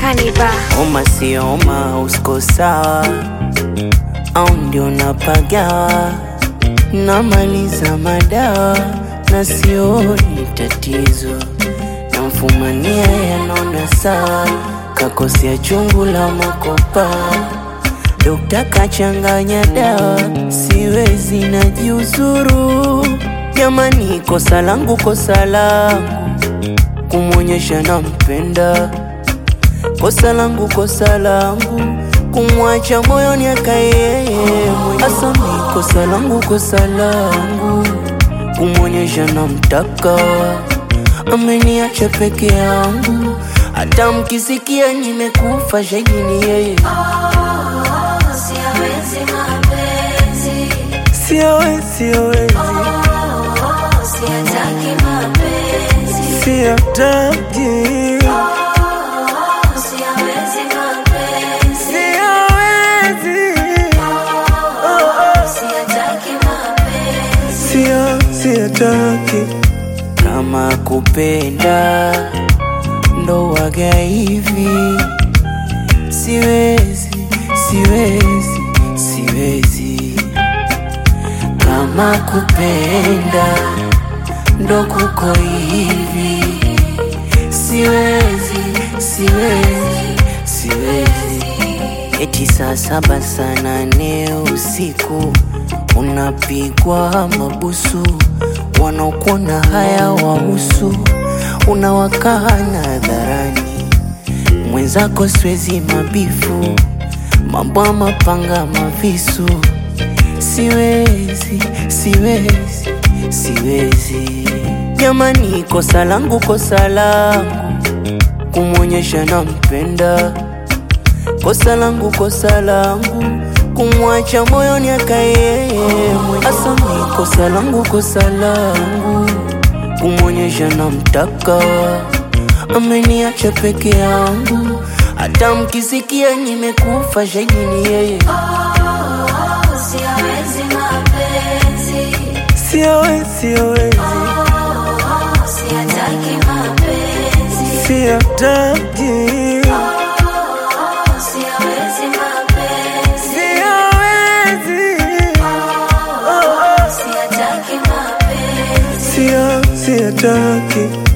Kaniba. Oma sio oma, usko sawa au ndio napagawa, namaliza madawa na sioni tatizo, namfumania yanaona sawa, kakosea chungu la makopa, dokta kachanganya dawa, siwezi najiuzuru. Jamani, kosa langu, kosa langu kumwonyesha nampenda kosa langu, kosa langu kumwacha moyoni akae yeye mwenyewe. Asa mi kosa langu, kosa langu kumwonyesha namtaka, ameniacha peke yangu, hata mkisikia nimekufa shahidi ni yeye. Siawezi mapenzi, Siawezi, siawezi, siyataki mapenzi, siataki, siawezi mapenzi, siawezi, siyataki mapenzi, sia, siataki. Kama kupenda ndo waga hivi, siwezi, siwezi, siwezi. Kama kupenda ndo kuko hivi, siwezi, siwezi, siwezi. Eti saa saba saa nane usiku unapigwa mabusu, wanaokuona haya wahusu, unawakana hadharani mwenzako, siwezi mabifu, mambo ya mapanga mavisu, siwezi, siwezi, siwezi. Jamani, kosa langu, kosa langu kumwonyesha nampenda kosa langu, kosa langu kumwacha moyoni akae yeye mwenyewe. Asa mi kosa langu, kosa langu kumwonyesha namtaka, ameniacha peke yangu, hata mkisikia nimekufa shahidi ni yeye. siawezi mapenzi, Siawezi, siawezi, siyataki mapenzi, siataki, siawezi mapenzi, siawezi, siyataki mapenzi. sia, siataki.